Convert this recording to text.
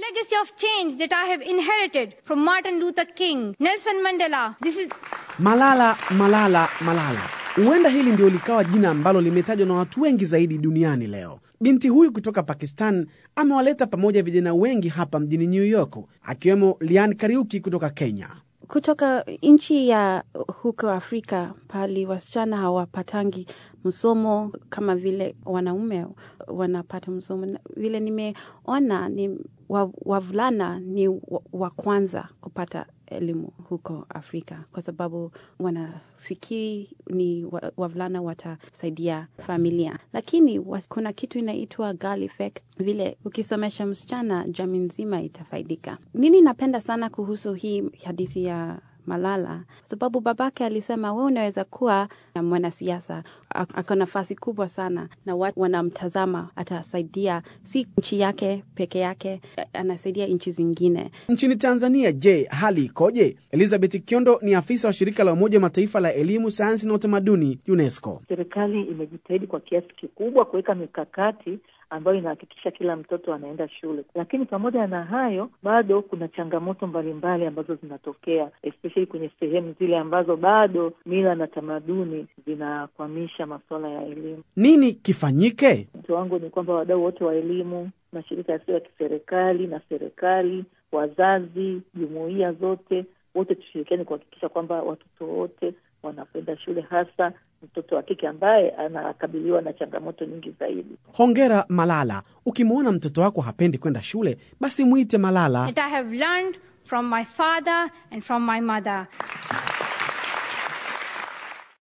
legacy of change that I have inherited from Martin Luther King, Nelson Mandela. This is Malala, Malala, Malala. Huenda hili ndio likawa jina ambalo limetajwa na watu wengi zaidi duniani leo. Binti huyu kutoka Pakistan amewaleta pamoja vijana wengi hapa mjini New York, akiwemo Lian Kariuki kutoka Kenya. kutoka nchi ya huko Afrika pali wasichana hawapatangi msomo kama vile wanaume wanapata msomo. Na Vile nimeona ni wa- wavulana ni wa- wa kwanza kupata elimu huko Afrika kwa sababu wanafikiri ni wa- wavulana watasaidia familia, lakini wa- kuna kitu inaitwa girl effect. Vile ukisomesha msichana, jamii nzima itafaidika. Nini napenda sana kuhusu hii hadithi ya Malala kwa sababu babake alisema we unaweza kuwa na mwanasiasa a- ako nafasi kubwa sana na watu wanamtazama, atasaidia si nchi yake peke yake, a- anasaidia nchi zingine. Nchini Tanzania, je, hali ikoje? Elizabeth Kiondo ni afisa wa shirika la Umoja wa Mataifa la elimu, sayansi na utamaduni, UNESCO. Serikali imejitahidi kwa kiasi kikubwa kuweka mikakati ambayo inahakikisha kila mtoto anaenda shule, lakini pamoja na hayo bado kuna changamoto mbalimbali ambazo zinatokea especially kwenye sehemu zile ambazo bado mila na tamaduni zinakwamisha masuala ya elimu. Nini kifanyike? Wito wangu ni kwamba wadau wote wa elimu, mashirika yasiyo ya kiserikali na serikali, wazazi, jumuiya zote, wote tushirikiane kuhakikisha kwamba watoto wote wanakwenda shule, hasa mtoto wa kike ambaye anakabiliwa na changamoto nyingi zaidi. Hongera Malala. Ukimwona mtoto wako hapendi kwenda shule, basi mwite Malala. that I have learned from my father and from my mother.